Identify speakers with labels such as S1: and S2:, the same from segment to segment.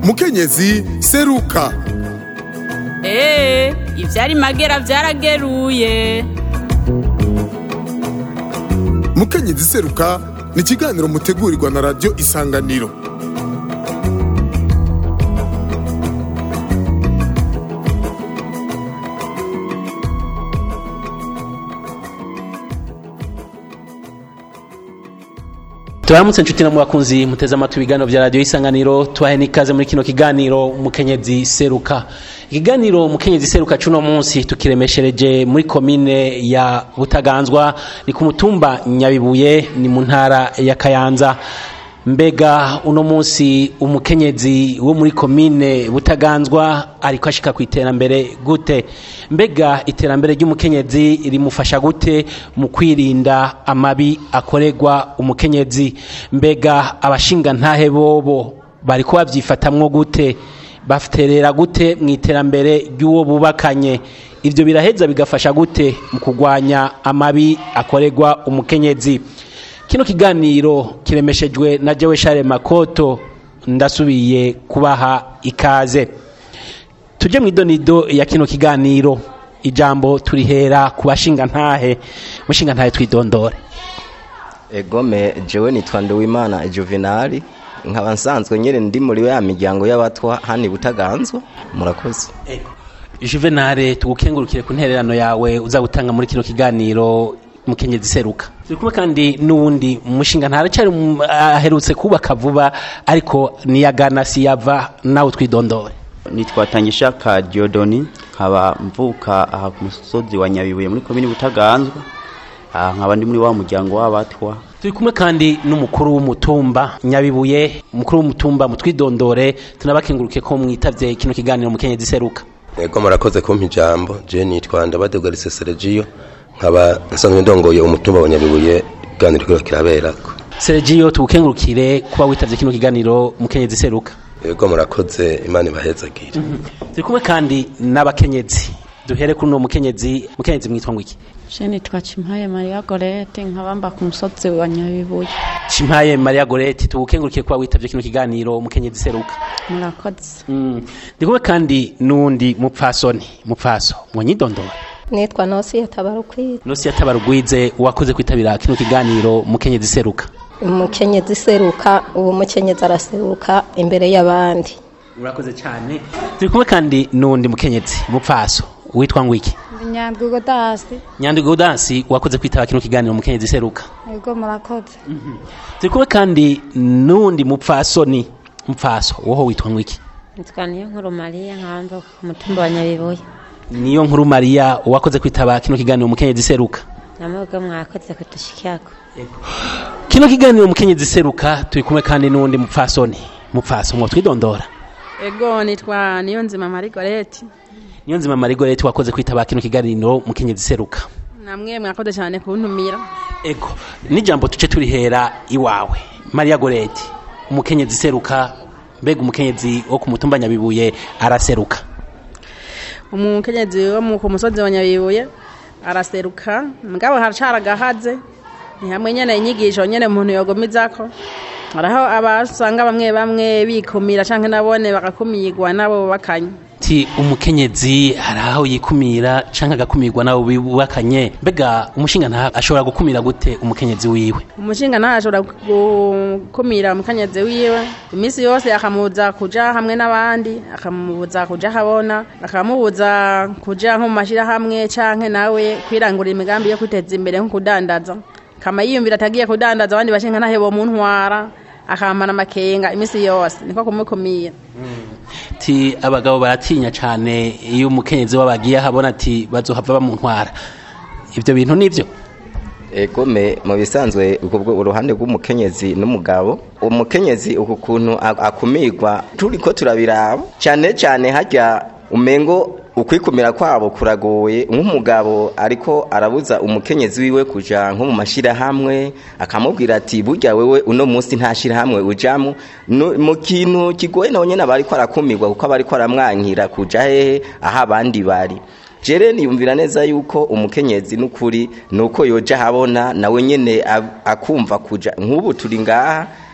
S1: mukenyezi seruka
S2: eee ivyari magera vyarageruye
S1: mukenyezi seruka ni ikiganiro mutegurirwa na radiyo isanganiro
S3: tubaramutse inshuti na mubakunzi muteze amatwi ibiganiro vya radiyo isanganiro tubahe n'ikaze muri kino kiganiro mukenyezi seruka ikiganiro mukenyezi seruka cuno munsi tukiremeshereje muri komine ya butaganzwa ni ku mutumba nyabibuye ni mu ntara ya kayanza mbega uno munsi umukenyezi wo muri komine butaganzwa ariko ashika ku iterambere gute mbega iterambere ry'umukenyezi rimufasha gute mu kwirinda amabi akorerwa umukenyezi mbega abashinga ntahe bobo bariko babyifatamwo gute baterera gute mu iterambere ry'uwo bubakanye ibyo biraheza bigafasha gute mu kurwanya amabi akorerwa umukenyezi kino kiganiro kiremeshejwe na jewe share makoto ndasubiye kubaha ikaze tuje mwidonido ya kino kiganiro ijambo turihera ku bashinga ntahe mushinga ntahe twidondore
S4: egome jewe nitwa nduwimana juvenali nkaba nsanzwe nyine ndi muri ya miryango y'abatwa hano butaganzwa murakoze
S3: juvenale tugukengurukire ku ntererano yawe uza gutanga muri kino kiganiro mukenyezi seruka turi kumwe kandi n'uwundi mushinga ntaracyari aherutse kubaka vuba ariko niyagana siyava nawe twidondore
S5: nitwa Tangishaka Diodoni nkaba mvuka aha ku musozi wa Nyabibuye muri komini Butaganzwa aha nkaba ndi muri wa muryango w'abatwa
S3: turi kumwe kandi n'umukuru w'umutumba nyabibuye umukuru w'umutumba mutwidondore tunabakenguruke ko mwitavye kino kiganiro mukenyezi seruka
S6: Ego murakoze kumpa ijambo je nitwa Ndabadegarise Sergio nkaba nsanzwe ndongoye umutumba wa Nyabibuye ikiganiro kiriko kiraberako
S3: Sergio tugukengurukire kuba witavye kino kiganiro mukenyezi seruka
S6: Ego murakoze Imana ibahezagire
S3: turi kumwe kandi n'abakenyezi duhere kuri uno mukenyezi mukenyezi mwitwa ngwiki
S7: Je nitwa Chimpaye Maria Gorete nkabamba ku musozi wa Nyabibuye.
S3: Chimpaye Maria Gorete tugukengurukire kuba witavye kino kiganiro mukenyezi seruka
S7: Murakoze.
S3: mm. ndikumwe kandi n'undi mupfasoni mupfaso mwonyidondora
S8: nitwa nosi yatabarukwiye
S3: nosi yatabarugwize wakoze kwitabira kino kiganiro mukenyezi seruka
S8: umukenyezi seruka ubu mukenyezi araseruka imbere y'abandi
S3: urakoze cyane turi kumwe kandi n'undi mukenyezi mupfaso witwa ngwiki
S9: Nyandwigo dasi.
S3: nyandwigo dansi wakoze kwitaba kino kiganiro mukenyezi seruka
S9: Ego murakoze.
S3: turi kumwe kandi n'undi mupfasoni mupfaso woho witwa ngwiki
S7: Nitwa niyo nkuru Maria nkabamba ku mutumba wa Nyabibuye.
S3: niyo nkuru mariya wakoze kwitaba kino kiganiro mukenyezi seruka
S7: Namwe mwakoze kudushikako.
S3: kino kiganiro mukenyezi seruka turi kumwe kandi n'undi mupfasoni mupfaso mwo twidondora
S10: Ego nitwa niyo nzima Marigoreti.
S3: niyo nzima marigorete wakoze kwitaba kino kiganiro mukenyezi seruka
S10: Namwe mwakoze cyane kuntumira.
S3: ego n'ijambo tuce turihera iwawe mariya gorete umukenyezi seruka mbega umukenyezi wo ku mutumba nyabibuye araseruka
S10: Umukenyezi wo mu ku musozi wa Nyabibuye araseruka mugabo haracaragahaze ni hamwe nyene inyigisho nyene umuntu yogomizako haraho abasanga bamwe bamwe bikumira canke nabone bagakumirwa nabo bakanye
S3: ti umukenyezi hari aho yikumira canke agakumirwa nabo bubakanye mbega umushinga nta ashobora gukumira gute umukenyezi wiwe
S10: umushinga nawe ashobora gukumira umukenyezi wiwe iminsi yose akamubuza kuja hamwe n'abandi akamubuza kuja habona akamubuza kuja nko mu mashirahamwe canke nawe kwirangurira imigambi yo kwiteza imbere nko kudandaza kama yiyumvira atagiye kudandaza abandi bashinga ntahe bomuntwara akamana amakenga iminsi yose niko kumukumira
S3: ti abagabo baratinya cane iyo umukenyezi w'abagiye ahabona ati bazohava bamuntwara ivyo bintu nivyo
S4: egome mu bisanzwe ubwo uruhande rw'umukenyezi n'umugabo umukenyezi uku kuntu ak- akumirwa turiko turabiraba cyane cyane hajya umengo ukwikumira kwabo kuragoye nk'umugabo ariko arabuza umukenyezi wiwe kuja nko mu mashirahamwe akamubwira ati burya wewe uno munsi nta shirahamwe ujamwo Nu- mu kintu kigoye nawe nyene aba ariko arakumirwa kuko aba ariko aramwankira kuja hehe aho abandi bari jere niyumvira neza yuko umukenyezi n'ukuri nuko yoja habona nawe nyene ab- akumva kuja nk'ubu turi ngaha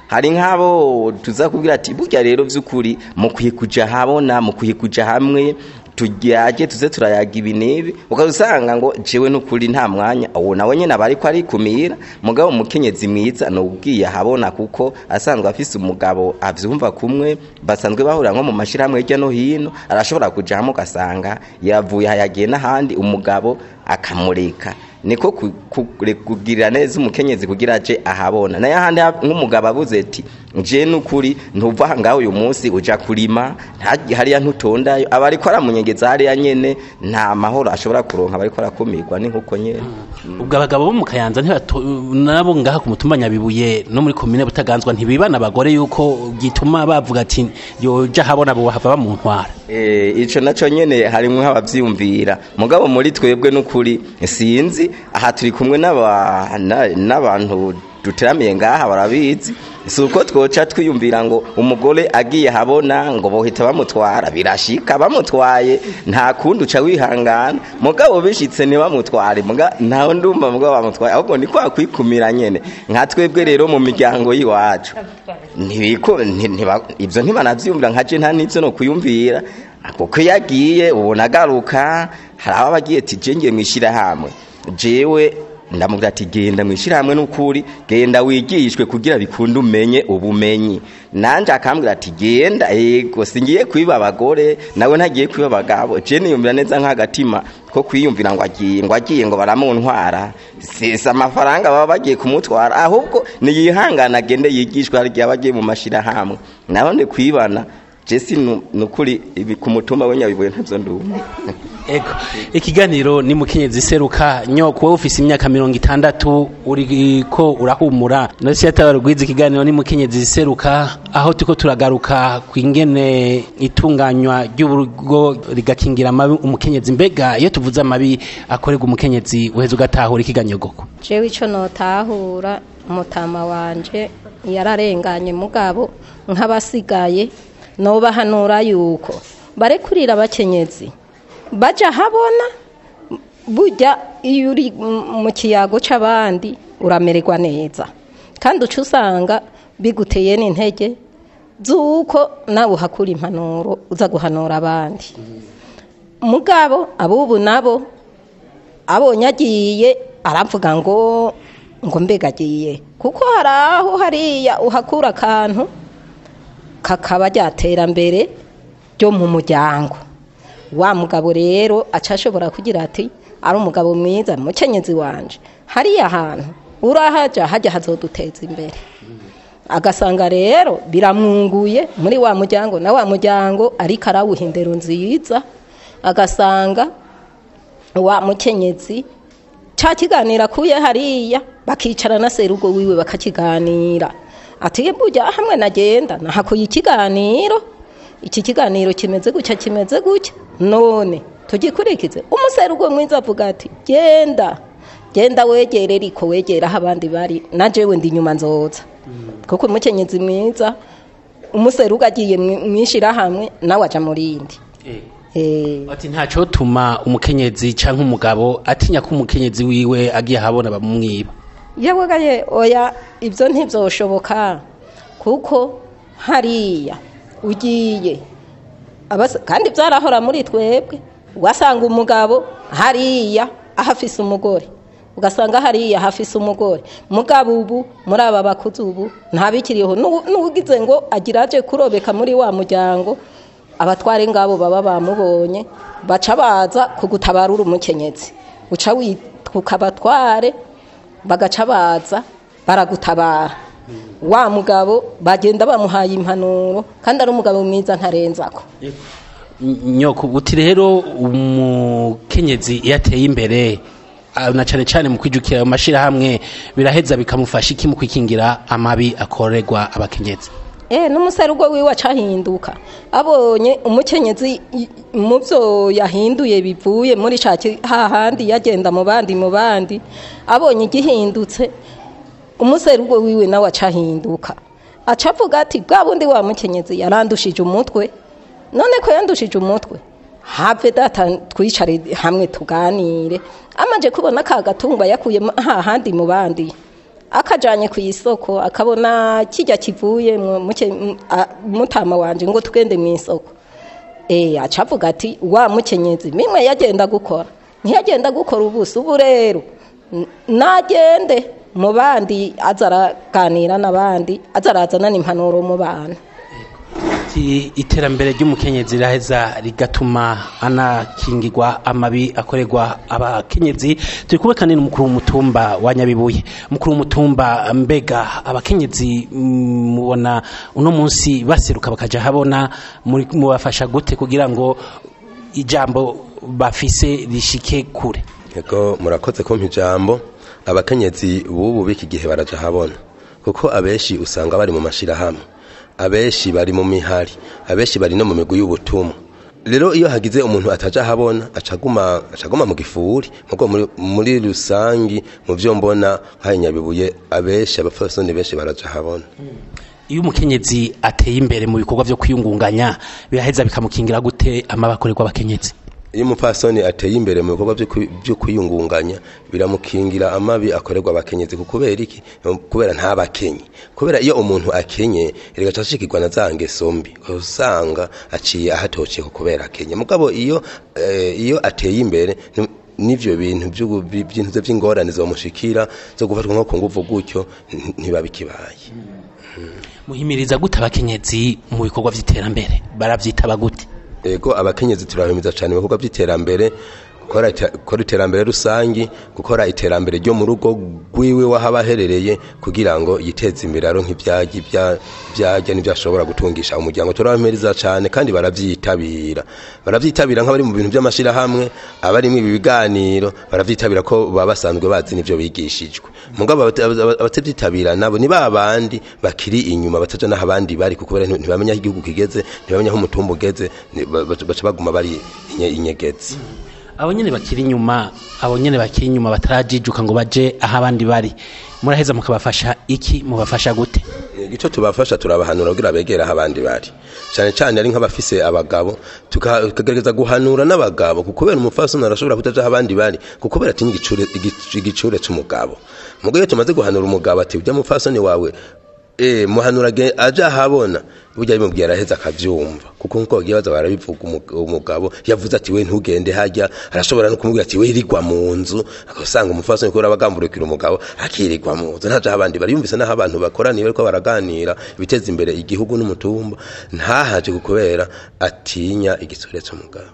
S4: hari nk'abo tuza kubwira ati burya rero by'ukuri mukwiye kuja habona mukwiye kuja hamwe tujyaje tuze turayaga ibi n'ibi ukazusanga ngo jewe n'ukuri nta mwanya uwo nawe nyine aba ariko arikumira mugabo umukenyezi mwiza ni ubwiye ahabona kuko asanzwe afise umugabo avyumva kumwe basanzwe bahurira nko mu mashirahamwe hirya no hino arashobora kuja hamwe ugasanga yavuye hayagiye n'ahandi umugabo akamureka niko ku- ku- kugirira neza umukenyezi kugira aje ahabona nayo ahandi ha- nk'umugabo abuze ati je n'ukuri ntuva aha ngaho uyu munsi uja kurima nta- hariya ntutondayo aba ariko aramunyegeza hariya nyene nta mahoro ashobora kuronka aba ariko arakumirwa ni nkuko nyene
S3: ubwo abagabo bo mu kayanza ntibato- nabo ngaha ku mutumba nyabibuye no muri komine butaganzwa ntibibana abagore yuko gituma bavuga ati yoja habona bo hava bamuntwara
S4: Eh, ico naco nyene harimwo nk'abavyiyumvira mugabo muri twebwe n'ukuri sinzi aha turi kumwe n'aba- na- n'abantu duteramiye ngaha barabizi si uko twoca twiyumvira ngo umugore agiye habona ngo bohita bamutwara birashika bamutwaye nta kundi uca wihangana mugabo bishitse ntibamutware muga ntawe ndumva mugabo bamutwaye ahubwo ni kwa kwikumira nyene nka twebwe rero mu miryango y'iwacu ntibiko nti- ntiba- ibyo ntibanabyumvira nka je nta n'ibyo no kuyumvira kuko iyo agiye ubona agaruka hari ababa agiye ati je ngiye mu ishyirahamwe jewe ndamubwira ati genda mu ishyirahamwe n'ukuri genda wigishwe kugira bikunde umenye ubumenyi nanje akambwira ati genda yego singiye kwiba abagore nawe ntagiye kwiba abagabo je niyumvira neza nk'agatima ko kwiyumvira ngo agiye ngo agiye ngo baramuntwara sesa amafaranga baba bagiye kumutwara ahubwo niyihangana agende yigishwe hari igihe aba agiye mu mashirahamwe naho ndi kwibana jesi nukuri ibi ku mutumba w'inyabibuye ntabyo ndumva
S3: ego ikiganiro ni mukenyezi seruka nyoko wowe ufise imyaka mirongo itandatu uriko urahumura nasi yatabarugwiza ikiganiro ni mukenyezi seruka aho turiko turagaruka ku ingene itunganywa ry'urugo rigakingira amabi umukenyezi mbega iyo tuvuze amabi akorerwa umukenyezi uheza ugatahura ikiganyogoko
S8: jewe ico notahura umutama wanje yararenganye mugabo nk'abasigaye nobahanura yuko barekurira abakenyezi baja habona burya iyo uri mu kiyago c'abandi uramererwa neza kandi uca usanga biguteye n'intege z'uko nawe uhakura impanuro uza guhanura abandi mugabo abubu nabo abonye agiye aravuga ngo ngo mbega agiye kuko hari aho hariya uhakura akantu kakaba ryatera-mbere ryo mu muryango wa mugabo rero aca ashobora kugira ati ari umugabo mwiza mukenyezi wanje hariya hantu urahaja hajya hazoduteza imbere agasanga rero biramwunguye muri wa muryango na wa muryango ariko arawuha indero nziza agasanga wa mukenyezi ca kiganira kuye hariya bakicara na serugo wiwe bakakiganira ati burya hamwe nagenda nahakuye ikiganiro iki kiganiro kimeze gutya kimeze gutya none tugikurikize umuserugo mwiza avuga ati genda genda wegere ariko wegera aho abandi bari na jewe ndi inyuma nzoza kuko umukenyezi mwiza umuserugo agiye mwishirahamwe nawe aja mu rindi
S3: ati ntaco tuma umukenyezi canke umugabo atinya ko umukenyezi wiwe agiye ahabona bamumwiba
S8: yabagaye oya ibyo ntibyoshoboka kuko hariya ugiye kandi byarahora muri twebwe ugasanga umugabo hariya ahafise umugore ugasanga hariya hafise umugore mugabo ubu muri aba bakuze ubu ntabikiriho n'ugize ngo agira aje kurobeka muri wa muryango abatware ngabo baba bamubonye baca baza kugutabara uri umukenyezi uca witwa abatware bagaca baza baragutabara wa mugabo bagenda bamuhaye impanuro kandi ari umugabo mwiza ntarenzako
S3: nyoko uti rero umukenyezi iyo ateye imbere na cyane cyane mu kwijukira ayo mashyirahamwe biraheza bikamufasha iki mu kwikingira amabi akorerwa abakenyezi
S8: eh n'umuserugo wiwe acahinduka abonye umukenyezi mu byo yahinduye bivuye muri caki hahandi yagenda mu bandi mu bandi abonye igihindutse umuserugo wiwe nawe acahinduka acavuga ati bwa bundi wa mukenyezi yarandushije umutwe none ko yandushije umutwe have data twicare hamwe tuganire amaje kubona ka gatumba yakuye hahandi mu bandi akajanye ku isoko akabona kijya kivuye mu- muke- mu- a- mutama wanje ngo tugende mu isoko eh acavuga ati wa mukenyezi mimwe yagenda gukora ntiyagenda gukora ubusa ubu rero n- nagende mu bandi azaraganira n'abandi azarazana n'impanuro mu bana
S3: Ati, iterambere ry'umukenyezi riraheza rigatuma anakingirwa amabi akorerwa abakenyezi turi kumwe kandi n'umukuru w'umutumba wa nyabibuye umukuru w'umutumba mbega abakenyezi mm, mubona uno munsi baseruka bakaja habona muri- mubafasha gute kugira ngo ijambo bafise rishike kure
S6: Ego murakoze kumpa ijambo abakenyezi bubu b'iki gihe baraja habona kuko abenshi usanga bari mu mashirahamwe abenshi bari mu mihari abenshi bari no mu migwi y'ubutumwa rero iyo hagize umuntu ataja habona acaguma acaguma mu gifuri mugo muri, muri rusangi mu vyo mbona nkaye nyabibuye abenshi abafasoni benshi baraja habona
S3: iyo umukenyezi ateye imbere mu bikorwa vyo kwiyungunganya biraheza bikamukingira gute amabi akorerwa abakenyezi
S6: iyo umupfasoni ateye imbere mu bikorwa byo kwi- byo kwiyungunganya biramukingira amabi akorerwa abakenyezi ku kubera iki kubera ntabakenye kubera iyo umuntu akenye rigaca ashikirwa na za ngeso mbi usanga aciye ahatociye ku kubera akenye mugabo iyo eh, iyo ateye imbere ni- n'ivyo bintu vy'ubu- bi- by'intuze vy'ingorane zomushikira zo gufatwa nko ku nguvu gutyo nti- ntibabikibaye
S3: muhimiriza gute abakenyezi mu bikorwa vy'iterambere baravyitaba gute
S6: ego abakenyezi turahimiza cyane ibikorwa by'iterambere gukora ite- gukora iterambere rusangi gukora iterambere ryo mu rugo rwiwe w'aho aherereye kugira ngo yiteze imbere aronke ibyagi bya- byajya n'ibyo ashobora gutungisha umuryango turabahimiriza cyane kandi barabyitabira barabyitabira nk'abari mu bintu by'amashyirahamwe abari mu ibi biganiro barabyitabira ko baba basanzwe bazi n'ibyo bigishijwe mugabo abata- abata- abatabyitabira nabo ni ba bandi bakiri inyuma bataja n'aho abandi bari kuko kubera ntibamenya aho igihugu kigeze ntibamenya aho umutumba ugeze ni- ba- baca baca baguma bari inye- inyegezi
S3: abo nyene bakiri inyuma abo nyene bakiri inyuma batarajijuka ngo baje aho abandi bari muraheza mukabafasha iki mubafasha gute
S6: igico tubafasha turabahanura kugira begere aho abandi bari cyane cyane ari nk'abafise abagabo tuka- tukagerageza guhanura n'abagabo kuko kubera umupfasoni arashobora kutaja aho abandi bari kuko kubera atinya igicure igic- igicure c'umugabo mugo iyo tumaze guhanura umugabo ati ujya mupfasoni wawe eh muhanura ge- aja ahabona burya bimubwira araheza akavyumva kuko nkuko bagiye baza barabivuga umu- umugabo yavuze ati we ntugende hajya arashobora no kumubwira ati we irigwa mu nzu agasanga umufasoni kubera abagamburukira umugabo akirirwa mu nzu ntaje aho abandi bari yumvise n'aho abantu bakoraniye bariko baraganira biteza imbere igihugu n'umutumba ntahaje kubera atinya igisore c'umugabo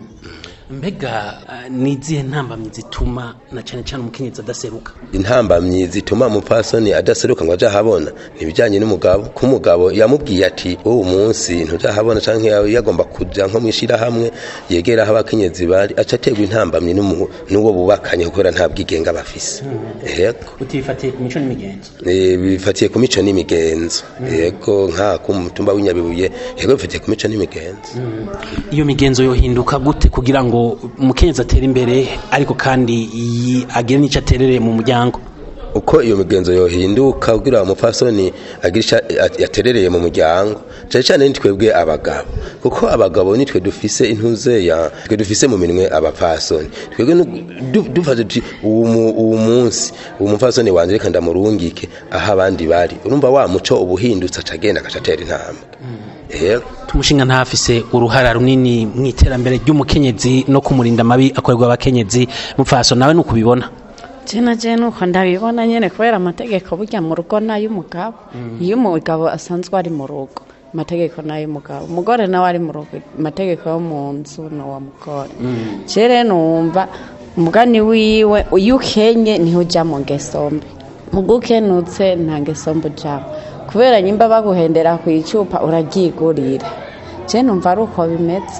S3: mbega eh, ni izihe ntambamyi zituma na cane cane umukenyezi adaseruka
S6: intambamyi zituma umupfasoni adaseruka ngo aje ahabona nibijanye n'umugabo ko umugabo yamubwiye ati uwo munsi ntuja ahabona canke yawe yagomba kuja nko mwishira hamwe yegera aho abakenyezi bari aca aterwa intambamyi n'umu- n'uwo bubakanye kubera nta bwigenga bafise yego
S3: utibifatiye ku mico n'imigenzo
S6: Eh, bifatiye ku mico n'imigenzo yego nka ku mutumba w'inyabibuye yego bifatiye ku mico n'imigenzo
S3: iyo migenzo yohinduka gute kugira ngo umukenyezi atere imbere ariko kandi yi- agire n'ico aterereye mu muryango
S6: uko iyo migenzo yohinduka kugira umupfasoni agire ico a- yaterereye mu muryango cyane cyane ni twebwe abagabo kuko abagabo nitwe dufise intuze ya twe dufise mu minwe abapfasoni twebwe nu- du- dufashe tuti uwu mu- uwu munsi uwo mupfasoni wanje reka ndamurungike aho abandi bari urumva wa muco ubuhindutse aca agenda agaca atera intambwe yego
S3: tumushinga ntafise uruhara runini mu iterambere ry'umukenyezi no kumurinda amabi akorerwa abakenyezi mupfaso nawe nuko ubibona
S7: jena je nuko ndabibona nyene kubera amategeko burya mu rugo n'ay'umugabo iyo umugabo asanzwe ari mu rugo amategeko n'ay'umugabo umugore nawe ari mu rugo amategeko yo mu nzu n'uwa mugore je rero numva umugani wiwe iyo ukenye niho uja mu ngeso mbi mugo ukenutse nta ngeso mbi ujamwo kubera nyimba baguhendera ku icupa uraryigurira je numva ari uko bimeze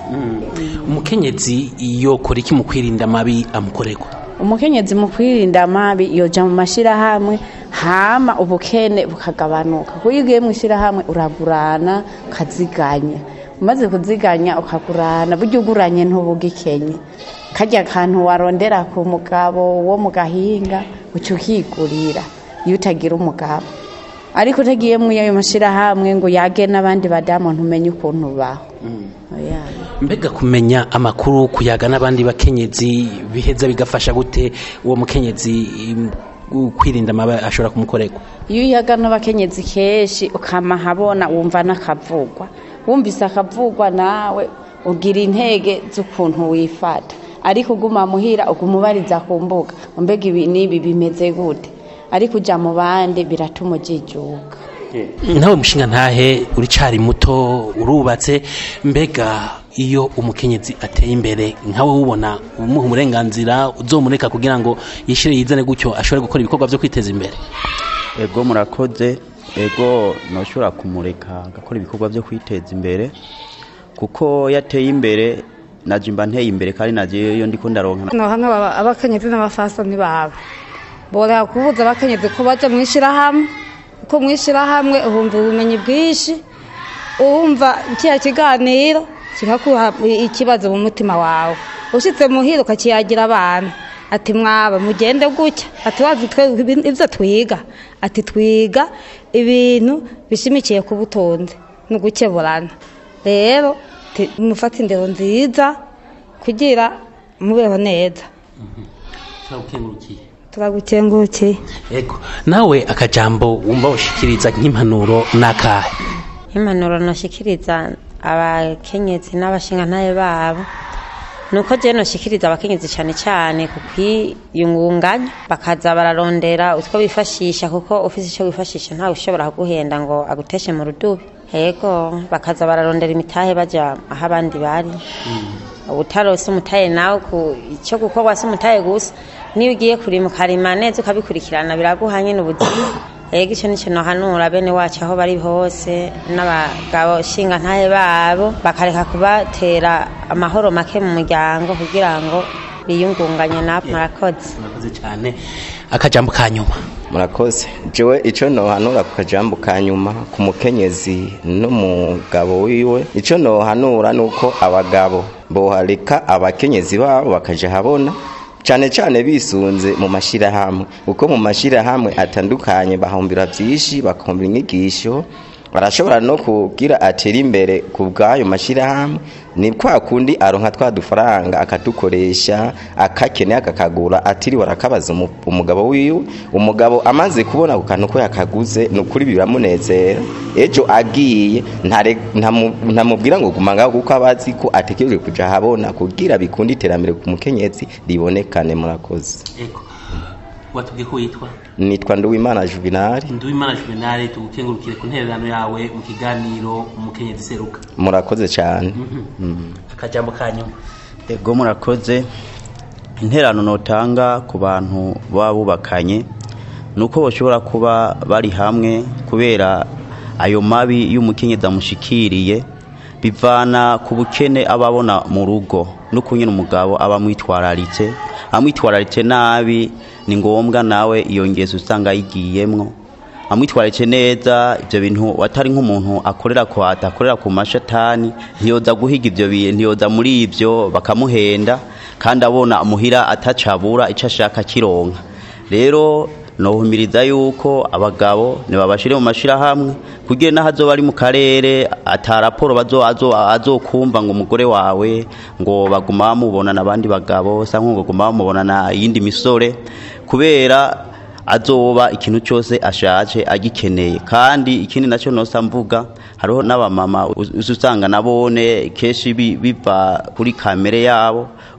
S3: umukenyezi yokora iki mu kwirinda amabi amukorerwa
S7: umukenyezi mu kwirinda amabi yoja mu mashirahamwe hama ubukene bukagabanuka kuko iyo ugiye mu ishirahamwe uragurana ukaziganya umaze kuziganya ukagurana burya uguranye ntubugikenye karya kantu warondera ku mugabo wo mu gahinga uca ukigurira iyo utagira umugabo ariko utagiye mu ayo mashirahamwe ngo yage n'abandi badamu ntumenye ukuntu ubaho Oya.
S3: mbega kumenya amakuru kuyaga n'abandi bakenyezi biheza bigafasha gute uwo mukenyezi im, gu- kwirinda amabi ashobora kumukorerwa
S7: iyo uyaga n'abakenyezi kenshi ukama habona wumva n'akavugwa wumvise akavugwa nawe ugira intege z'ukuntu wifata ariko uguma muhira uguma ubariza ku mbuga mbega ibi n'ibi bimeze gute ariko ujya mu bandi biratuma ujijuka
S3: nawe mushinga ntahe uricari muto urubatse mbega iyo umukenyezi ateye imbere nkawe wubona umuha uburenganzira uzomureka kugira ngo yishire yizane gutyo ashobore gukora ibikorwa byo kwiteza imbere
S5: ego murakoze ego ntushobora kumureka agakora ibikorwa byo kwiteza imbere kuko yateye imbere naje mba nteye imbere kandi naje iyo ndiko ndaronka
S9: no hamwe aba- abakenyezi n'abafasoni babo borera kubuza abakenyezi ko baja mu ishyirahamwe kuko mu ishyirahamwe uhumva ubumenyi bwinshi uhumva kiriya kiganiro kikakuha ikibazo mu mutima wawe ushitse muhira ukakiyagira abana ati mwaba mugende gutya ati wazi twe ibyo twiga ati twiga ibintu bishimikiye ku butunzi ni ugukeburana rero ti- mufate indero nziza kugira mubeho neza turagukengukiye
S3: ego nawe akajambo wumva ushikiriza nk'impanuro n'akahe
S11: impanuro nashikiriza abakenyezi n'abashingantahe babo nuko je noshikiriza abakenyezi cyane cyane ku kwiyungunganya bakaza bararondera utwo bifashisha kuko ufise icyo wifashisha ntawe ushobora kuguhenda ngo aguteshe mu rudubi yego bakaza bararondera imitahe baja aho abandi bari ubutarose umutahe nawe ku icyo gukorwa si umutahe gusa niyo ugiye kurima ukarima neza ukabikurikirana biraguha nyine ubuzima yego icyo nicyo nohanura bene wacu aho bari hose n'abagabo shinga ntahe babo bakareka kubatera amahoro make mu muryango kugira ngo biyungunganye nabo murakoze
S3: murakoze cyane akajambo ka nyuma
S4: murakoze jewe icyo nohanura ku kajambo ka nyuma ku mukenyezi n'umugabo wiwe icyo nohanura ni uko abagabo bohareka abakenyezi babo bakaja habona cyane cyane bisunze mu mashyirahamwe kuko mu mashyirahamwe atandukanye bahumbira byinshi bakumbira inyigisho barashobora no kugira atera imbere ku bw'ayo mashyirahamwe ni kwa kundi aronka twa dufaranga akadukoresha akakeneye akakagura atiriwe arakabaza umu- umugabo wiwe umugabo amaze kubona ku kantu ko yakaguze ni ukuri biramunezera ejo agiye ntare- ntamu- ntamubwira ngo guma ngaho kuko aba azi ko ategereje kuja ahabona kugira bikunde iterambere ku mukenyezi ribonekane murakoze
S3: ego watubwiye ko witwa
S4: nitwa nduwimana juvenali
S3: nduwimana juvenali tugukengurukire ku ntererano yawe mu kiganiro umukenyezi seruka
S4: murakoze cyane
S3: akajambo ka nyuma
S5: ego murakoze interano notanga ku bantu baba bubakanye ni uko bashobora kuba bari hamwe kubera ayo mabi y'umukenyezi amushikiriye bivana ku bukene aba abona mu rugo n'uko nyine umugabo aba amwitwararitse amwitwararitse nabi ni ngombwa nawe iyo ngeso usanga yigiyemwo amwitwararitse neza ibyo bintu atari nk'umuntu akorera ku akorera ku mashatani ntiyoza guhiga ibyo bintu ntiyoza muri ibyo bakamuhenda kandi abona muhira atacabura icyo ashaka kironka rero nohumiriza yuko abagabo ntibabashire mu mashyirahamwe kugira n'aho azoba ari mu karere ata raporo bazo- azo- azokumva ngo umugore wawe ngo baguma bamubona n'abandi bagabo cyangwa ngo baguma bamubona na yindi misore kubera azoba ikintu cyose ashaje agikeneye kandi ikindi nacyo nosa mvuga hariho n'abamama uzi usanga nabone kenshi bi- biva kuri kamere yabo